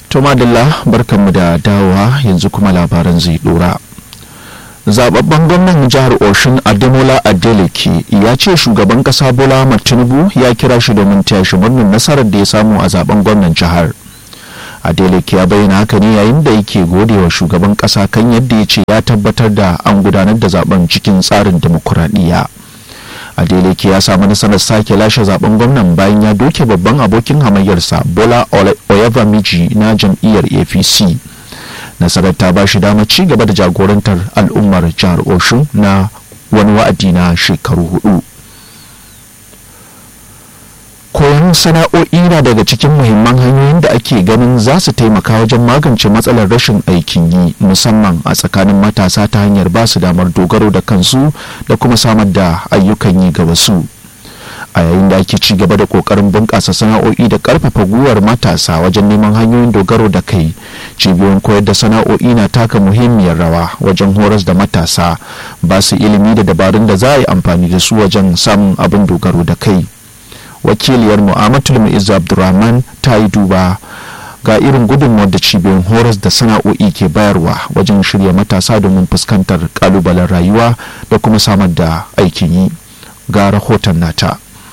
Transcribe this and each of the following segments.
to madalla barkanmu da dawowa yanzu kuma labaran zai dora zababben gwamnan jihar oshun ademola adeleke ya ce shugaban kasa bola ahmad tinubu ya kira shi domin taya shi murnar nasarar da ya samu a zaben gwamnan jihar adeleke ya bayyana haka ne yayin da yake godewa shugaban kasa kan yadda ya ce ya tabbatar da an gudanar da zaben cikin tsarin demokuraɗiyya adeleke ya samu nasarar sake lashe zaben gwamnan bayan ya doke babban abokin hamayyarsa bola oyevamiji na jam'iyyar apc nasarar ta ba shi damar ci gaba da jagorantar al'ummar jihar oshun na wani wa'adi na shekaru hudu koyon sana'o'i na daga cikin muhimman hanyoyin da ake ganin za su taimaka wajen magance matsalar rashin aikin yi musamman a tsakanin matasa ta hanyar ba su damar dogaro da kansu da kuma samar da ayyukan yi ga wasu a yayin da ake ci gaba da kokarin bunƙasa sana'o'i da ƙarfafa gwiwar matasa wajen neman hanyoyin dogaro da kai cibiyoyin koyar da sana'o'i na taka muhimmiyar rawa wajen horas da matasa ba su ilimi da dabarun da za a yi amfani da su wajen samun abin dogaro da kai wakiliyar mu'amatul mu'izzu abdurrahman ta yi duba ga irin gudunmawar da cibiyoyin horas da sana'o'i ke bayarwa wajen shirya matasa domin fuskantar kalubalen rayuwa da kuma samar da aikin yi ga rahoton nata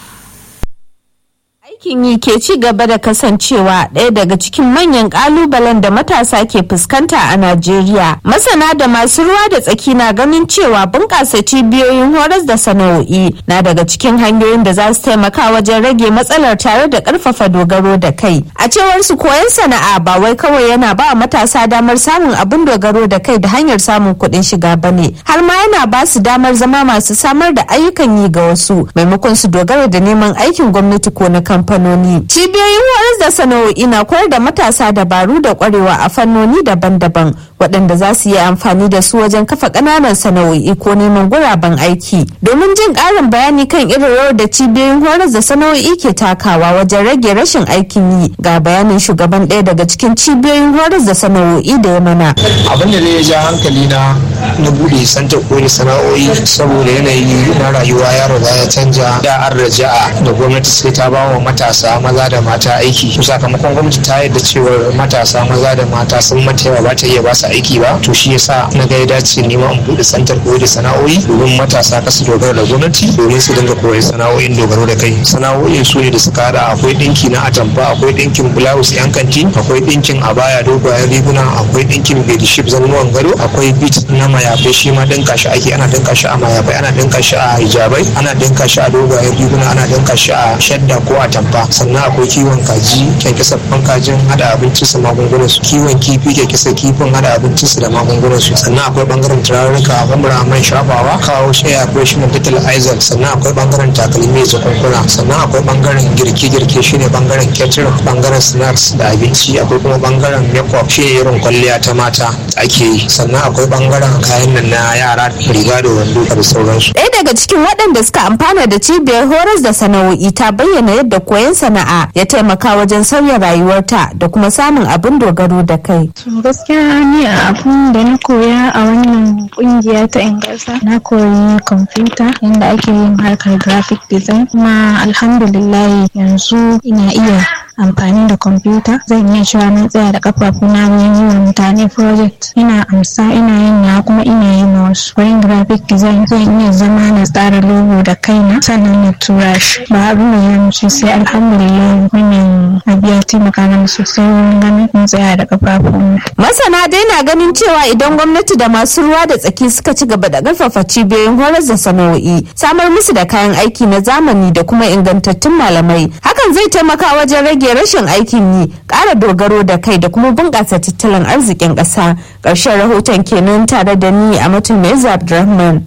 aikin yi ke ci gaba da kasancewa ɗaya daga cikin manyan ƙalubalen da matasa ke fuskanta a Najeriya. Masana da masu ruwa da tsaki na ganin cewa bunƙasa cibiyoyin horas da sana'o'i na daga cikin hanyoyin da za su taimaka wajen rage matsalar tare da ƙarfafa dogaro da kai. A cewar su koyon sana'a ba wai kawai yana ba matasa damar samun abin dogaro da kai da hanyar samun kuɗin shiga ba ne, har ma yana ba su damar zama masu samar da ayyukan yi ga wasu maimakon su dogara da neman aikin gwamnati ko na kamfani. kamfanoni. Cibiyoyin horas da sana'o'i na koyar da matasa dabaru da kwarewa a fannoni daban-daban waɗanda za su yi amfani da su wajen kafa ƙananan sana'o'i ko neman guraben aiki. Domin jin ƙarin bayani kan irin rawar da cibiyoyin horas da sana'o'i ke takawa wajen rage rashin aikin yi ga bayanin shugaban ɗaya daga cikin cibiyoyin horas da sana'o'i da ya mana. Abin da zai ja hankali na na buɗe santa koyi sana'o'i saboda yanayi na rayuwa ya riga ya canja da an raja'a da gwamnati sai ta ba wa matasa maza da mata aiki to sakamakon gwamnati ta yadda cewar matasa maza da mata sun mata yawa ba ta iya ba su aiki ba to shi yasa na ga ya dace nema in bude santar koyar da sana'o'i domin matasa kasu dogara da gwamnati domin su dinga koyar sana'o'in dogaro da kai sana'o'in su ne da suka hada akwai dinki na atamfa akwai dinkin blouse yan kanti akwai dinkin abaya dogayen riguna akwai dinkin bedship zannuwan gado akwai bit na mayafai shi ma dinka shi ake ana dinka shi a mayafai ana dinka shi a hijabai ana dinka shi a dogayen riguna ana dinka shi a shadda ko a tamfa sannan akwai kiwon kaji kyankyasafan kajin hada abinci su magungunan su kiwon kifi kyankyasa kifin hada abinci su da magungunan su sannan akwai bangaren turarruka humra man shafawa kawo shaya akwai shi dental aizal sannan akwai bangaren takalmi da kunkuna sannan akwai bangaren girke-girke shine bangaren catering bangaren snacks da abinci akwai kuma bangaren makeup shine irin kwalliya ta mata ake yi sannan akwai bangaren kayan nan na yara riga da wando da sauransu ɗaya daga cikin waɗanda suka amfana da cibiyar horas da sana'o'i ta bayyana yadda koyon sana'a ya taimaka wajen sauya rayuwarta da kuma samun abin dogaro da kai. gaskiya ni a abun da na koya a wannan kungiya ta ingasa na koyi kwamfuta yadda ake yin harkar graphic design kuma alhamdulillah yanzu ina iya amfani da kwamfuta zan iya cewa na tsaya da kafafuna wajen yi wa mutane project ina amsa ina yin na kuma ina yin na wasu wurin graphic design zan iya zama na tsara logo da kaina sannan na tura shi ba abu mai yawanci sai alhamdulillah wannan abu ya taimaka mana sosai wurin ganin mun tsaya da kafafun masana dai na ganin cewa idan gwamnati da masu ruwa da tsaki suka ci gaba da karfafa cibiyoyin horar da sana'o'i samar musu da kayan aiki na zamani da kuma ingantattun malamai hakan zai taimaka wajen rage rashin aikin yi ƙara dogaro da kai da kuma bunƙasa tattalin arzikin ƙasa ƙarshen rahoton kenan tare da ni a mutum mai abdulrahman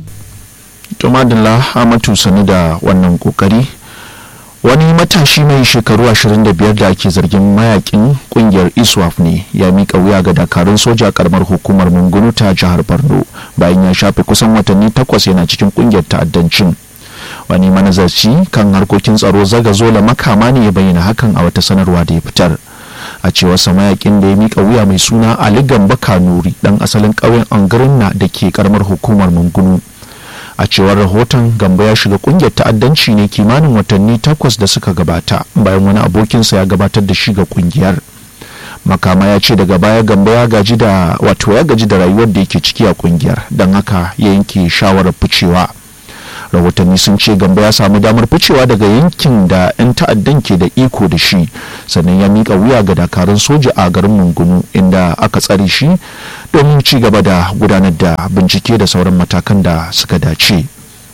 to madalla amatu sani da wannan kokari wani matashi mai shekaru 25 da ake zargin mayakin kungiyar iswaf ne ya mika wuya ga dakarun soja karamar hukumar mungunu ta jihar borno bayan ya shafe kusan watanni takwas yana cikin kungiyar ta'addancin wani manazarci kan harkokin tsaro zagazola makama ne ya bayyana hakan a wata sanarwa da ya fitar a cewar mayakin da ya mika wuya mai suna ali gamba kanuri dan asalin ƙauyen angarinna da ke karamar hukumar mungunu a cewar rahoton gamba ya shiga kungiyar ta'addanci ne kimanin watanni takwas da suka gabata bayan wani abokinsa ya gabatar da shi ga kungiyar makama ya ce daga baya gamba ya gaji da wato ya gaji da rayuwar da yake ciki a kungiyar don haka ya yanke shawarar ficewa rahotanni sun ce gamba ya samu damar ficewa daga yankin da 'yan ta'addan ke da iko da shi sannan ya mika wuya ga dakarun soja a garin mungunu inda aka tsare shi domin ci gaba da gudanar da bincike da sauran matakan da suka dace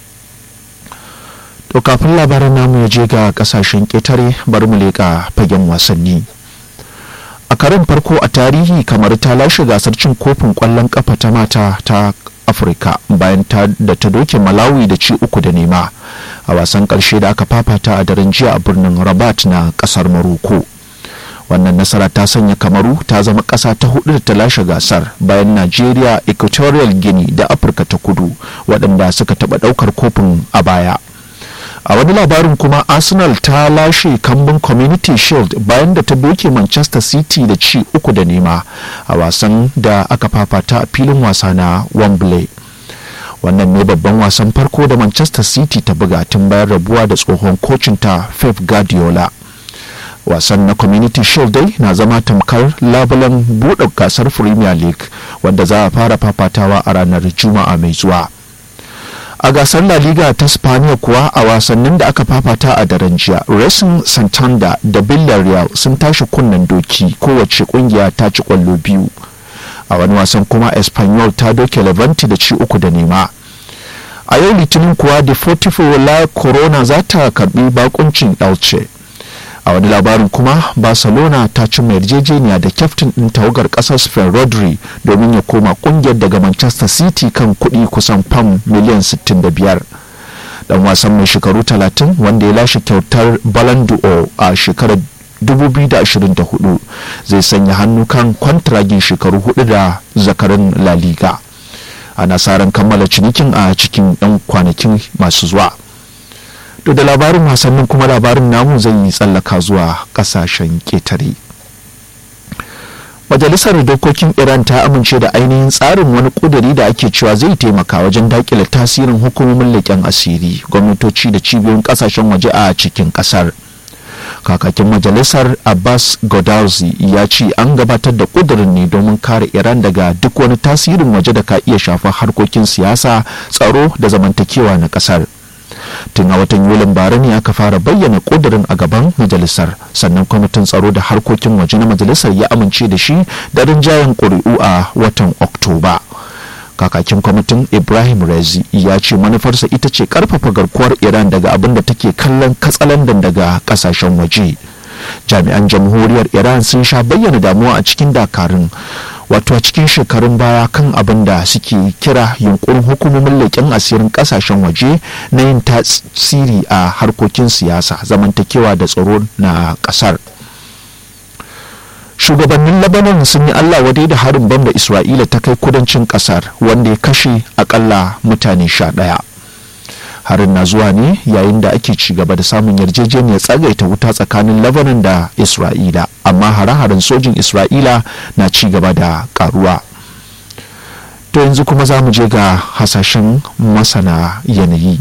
to kafin labaran namu ya je ga kasashen ƙetare bari mu leƙa fagen wasanni a karin farko a tarihi kamar ta lashe gasar cin kofin ƙwallon ƙafa ta mata ta afirka bayan da ta doke malawi da ci uku da nema a wasan karshe da aka fafata a daren jiya a birnin rabat na kasar maroko wannan nasara ta sanya kamaru ta zama kasa ta hudu da ta lashe gasar bayan nigeria equatorial guinea da afirka ta kudu waɗanda suka taɓa ɗaukar kofin a baya a wani labarin kuma arsenal ta lashe kambun community shield bayan da ta doke manchester city da ci uku da nema a wasan da aka fafata a filin wasa na wembley wannan ne babban wasan farko da manchester city ta buga tun bayan rabuwa da tsohon kocinta pep guardiola wasan na community shield dai na zama tamkar labulan buɗe gasar premier league wanda za a fara fafatawa a ranar juma'a mai zuwa a gasar la liga ta spaniya kuwa a wasannin da aka fafata a daren jiya racing santander da villarreal sun tashi kunnen doki kowace kungiya ta ci kwallo biyu a wani wasan kuma espanyol ta doke levante da ci uku da nema a yau litinin kuwa deportivo la corona za ta karbi bakuncin elche a wani labarin kuma barcelona ta cimma yarjejeniya da kyaftin ɗin tawagar ƙasar spain rodri domin ya koma ƙungiyar daga manchester city kan kuɗi kusan fam miliyan 65 dan wasan mai shekaru 30 wanda ya lashe kyautar ballon d'or a shekarar 2024 zai sanya hannu kan kwantiragin shekaru hudu da zakarin la liga ana sa ran kammala cinikin a cikin 'yan kwanakin masu zuwa to da labarin wasannin kuma labarin namu zai yi tsallaka zuwa kasashen ketare majalisar dokokin iran ta amince da ainihin tsarin wani kuduri da ake cewa zai taimaka wajen dakile tasirin hukumomin leƙen asiri gwamnatoci da cibiyoyin kasashen waje a cikin kasar kakakin majalisar abbas godarzi ya ce an gabatar da kudurin ne domin kare iran daga duk wani tasirin waje da ka iya shafar harkokin siyasa tsaro da zamantakewa na kasar tun a watan yulin bara ne aka fara bayyana kudirin a gaban majalisar sannan kwamitin tsaro da harkokin waje na majalisar ya amince da shi da rinjayen ƙuri'u a watan oktoba kakakin kwamitin ibrahim rezi ya ce manufarsa ita ce karfafa garkuwar iran daga abin da take kallon katsalandan daga kasashen waje jami'an jamhuriyar iran sun sha bayyana damuwa a cikin dakarun wato a cikin shekarun baya kan abin da suke kira yunkurin hukumomin leƙen asirin ƙasashen waje na yin tasiri a harkokin siyasa zamantakewa da tsaro na ƙasar shugabannin labanan sun yi allah wadai da harin bam da isra'ila ta kai kudancin ƙasar wanda ya kashe akalla mutane sha ɗaya harin na zuwa ne yayin da ake ci gaba da samun yarjejeniyar tsagaita wuta tsakanin lebanon da isra'ila amma hare-haren sojin isra'ila na ci gaba da karuwa to yanzu kuma za mu je ga hasashen masana yanayi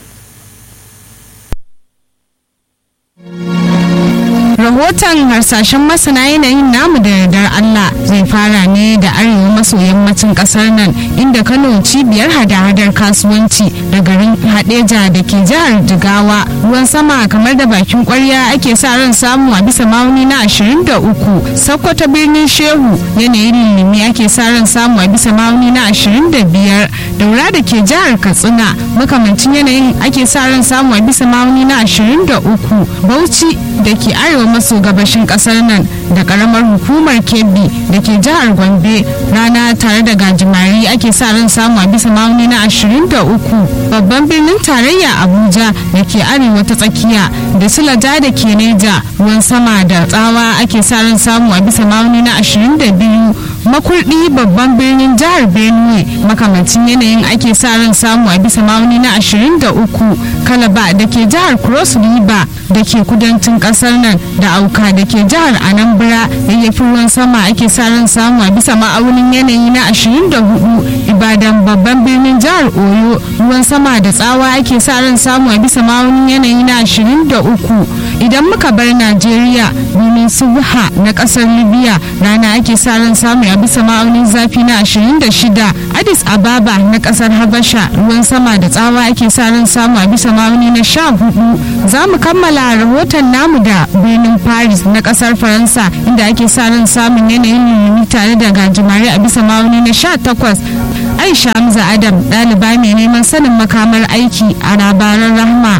rahoton harsashen masana yanayin namu da yardar Allah zai fara ne da arewa maso yammacin kasar nan inda Kano cibiyar hada-hadar kasuwanci da garin Hadeja da ke jihar Jigawa ruwan sama kamar da bakin kwarya ake sa ran samu a bisa ma'auni na 23 Sokoto birnin Shehu yanayin lilimi ake sa ran samu a bisa ma'auni na 25 Daura da ke jihar Katsina makamancin yanayin ake sa ran samu a bisa ma'auni na 23 Bauchi da ke arewa maso gabashin kasar nan da karamar hukumar kebbi da ke jihar gombe rana tare da gajimari ake sa ran samu a bisa ma'auni na 23 babban birnin tarayya abuja da ke arewa ta tsakiya da sulaja da ke neja ruwan sama da tsawa ake sa ran samu a bisa ma'auni na 22 makurdi babban birnin jihar benue makamancin yanayin ake sa ran samu a bisa ma'auni na 23 kalaba da ke jihar cross river da ke kudancin kasar nan da auka da ke jihar anambra yayyafin ruwan sama ake sa ran samu a bisa ma'aunin yanayi na 24 ibadan babban birnin jihar oyo ruwan sama da tsawa ake sa ran samu a bisa ma'aunin yanayi na 23 idan muka bar najeriya birnin subha na kasar libya rana ake sa ran samu a bisa ma'aunin zafi na 26 addis ababa na kasar habasha ruwan sama da tsawa ake sa ran samu a bisa ma'auni na 14 za mu kammala rahoton namu da birnin paris na kasar faransa inda ake sa ran samun yanayin lulumi tare da gajimare a bisa ma'auni na 18 aisha hamza adam ɗaliba mai neman sanin makamar aiki a labaran rahma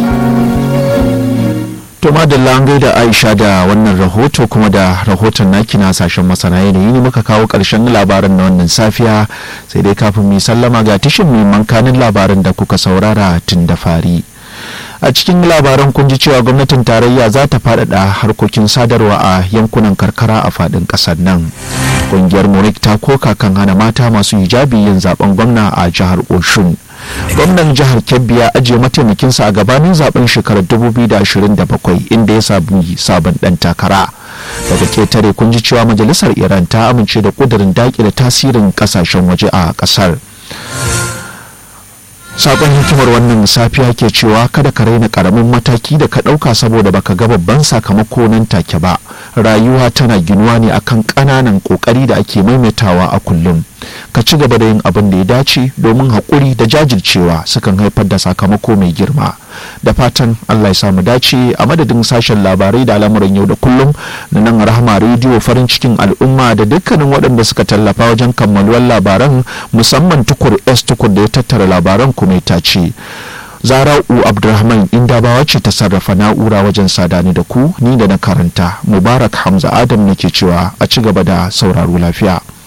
To madalla an gaida Aisha da wannan rahoto kuma da rahoton naki na sashen masana yanayi ne muka kawo ƙarshen labaran na wannan safiya sai dai kafin mu sallama ga tishin muhimman kanin labaran da kuka saurara tun da fari. a cikin labaran kun ji cewa gwamnatin tarayya za ta faɗaɗa harkokin sadarwa a yankunan karkara a faɗin ƙasar nan ƙungiyar morik ta koka kan hana mata masu hijabi yin zaben gwamna a jihar oshun gwamnan jihar kebbi ya ajiye mataimakinsa a gabanin zaben shekarar 2027 inda ya sami sabon dan takara daga ketare kun ji cewa majalisar iran ta amince da kudirin dakile tasirin kasashen waje a kasar sakon hikimar wannan safiya ke cewa kada ka raina karamin mataki da ka ɗauka saboda baka ga babban sakamako nan take ba rayuwa tana ginuwa ne akan ƙananan ƙoƙari da ake maimaitawa a kullum ka ci gaba da yin abin da ya dace domin haƙuri da jajircewa sukan haifar da sakamako mai girma da fatan allah ya samu dace a madadin sashen labarai da al'amuran yau da kullum na nan rahama rediyo farin cikin al'umma da dukkanin waɗanda suka tallafa wajen kammaluwar labaran musamman tukur s tukur da ya tattara labaran kuma ya ce zara'u abdulrahman inda bawa ce ta sarrafa na'ura wajen sadani da ku ni da na karanta mubarak hamza adam ne ke cewa a ci gaba da sauraro lafiya